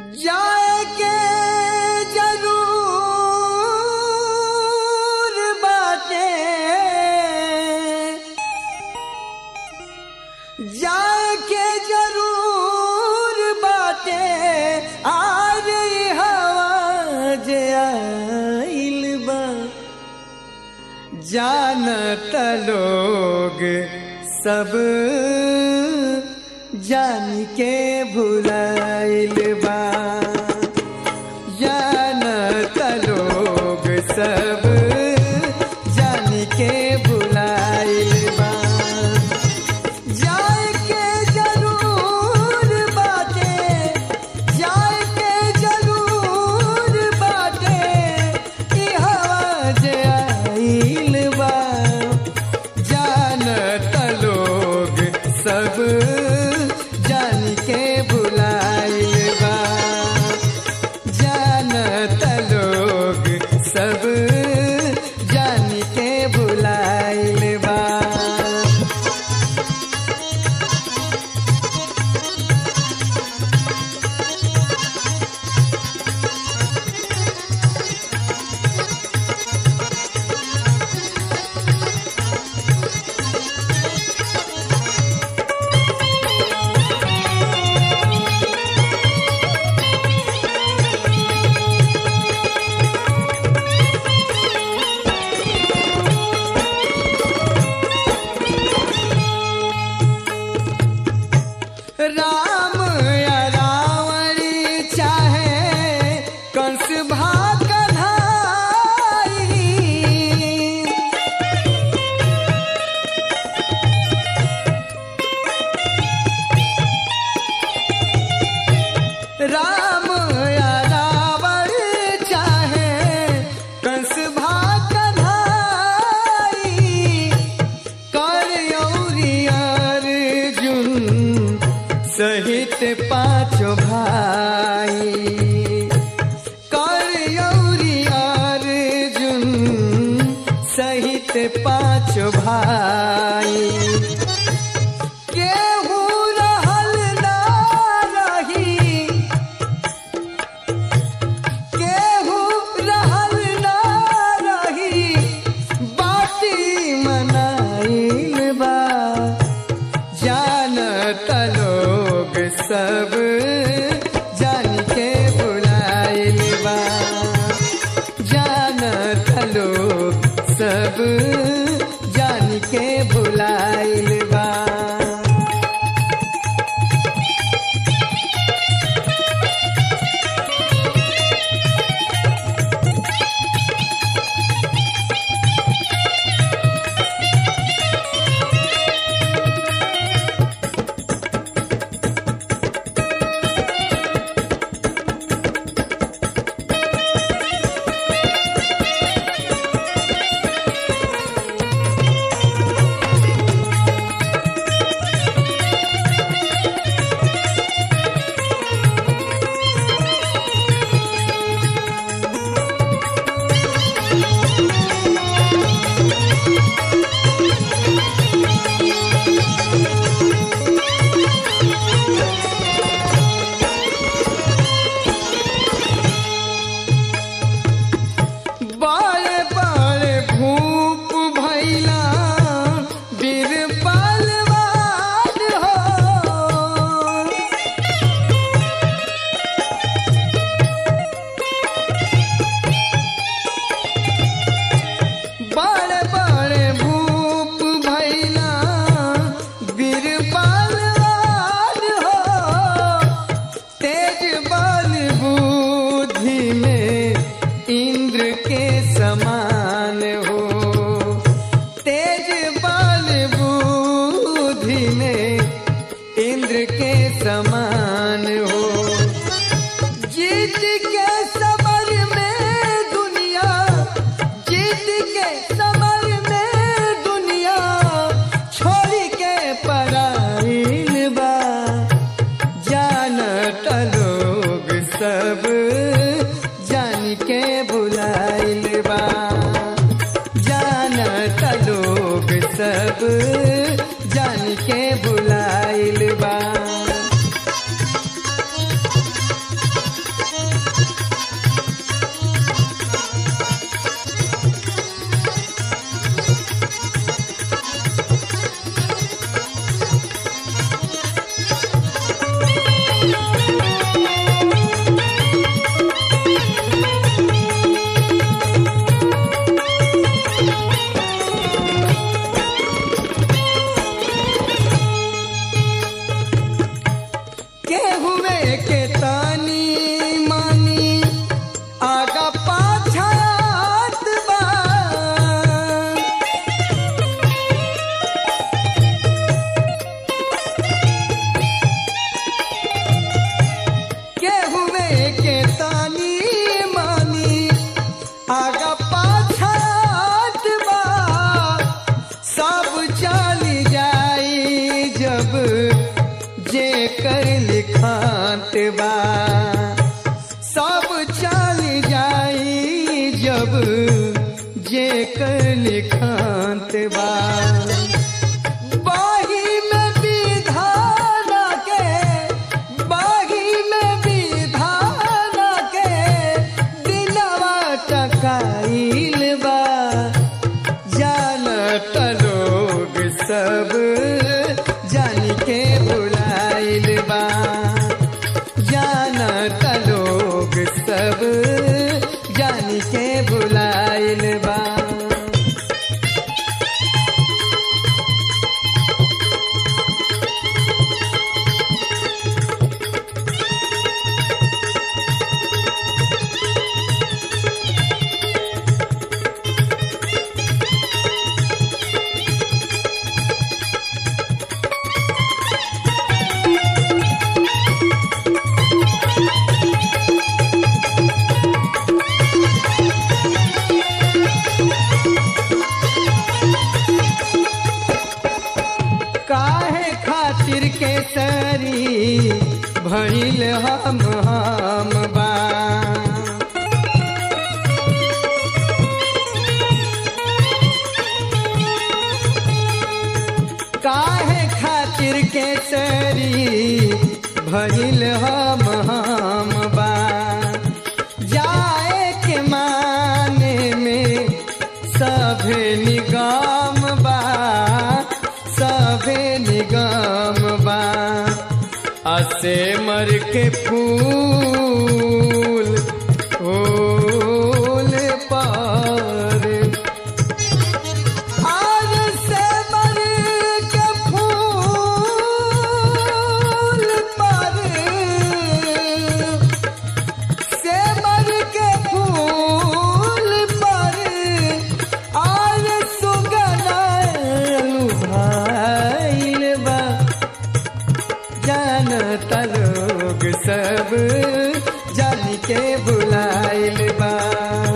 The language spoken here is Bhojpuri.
जाएके जरूर बाटे जाएके जरूर बाटे आज ई हवा जे आइल बा जानत लोग सब जान के भुलाइल बा जानत लोग सब जान के भुलाइल बा जाए के जरूर बाटे जाए के जरूर बाटे ई हवा जे आइल बा जानत लोग सब जान के भुलाइल बा जानत लोग सब जान के भुलाइल बा राम या रावणी चाहे कंस भाग कन्हाई राम या रावण चाहे कंस भाग कन्हाई कर अर्जुन सहित पांचों भाई कर अर्जुन सहित पांचों भाई केहू रहल ना रही केहू रहल ना रही बाटी मनाइल बा जानत लोग सब जान के बुलाइल बा जानत लोग सब जान के बुलाइल बा बड़े बड़े भूप भैला वीर बलवान हो बड़े बड़े भूप भैला वीर बलवान हो तेज बल बुद्धि में इंद्र के समान हो तेज बल बुद्धि में इंद्र के समान हो जीत के समर में दुनिया जीत के समर में दुनिया छोड़ के पराइल बा जानत लोग सब जान के बुलाइल बा जानत लोग सब जान के बुलाइल बा के तानी मानी आगा पाछात बा केहुए के तानी मानी आगा पाछात बा सब चली जाई जब जे कर लिखात बा सब चली जाई जब जे कर लिखात बा बाही में विधान के बाही में विधान के दिलवा टकाइल बा जानत लोग सब जान के बुलाइल बा जानत लोग सब जान के बुलाइल बा काहे खातिर के सरी भइल हम हम बा काहे खातिर के सरी भइल हम हम बा जाए के माने में सभे निगम बा सभे निगम बा असे मर के फूल फूल पर आज से मर के फूल पर से मर के फूल पर आज सुगनालु भाइल बा जानता लोग सब जान के बुलाइल बा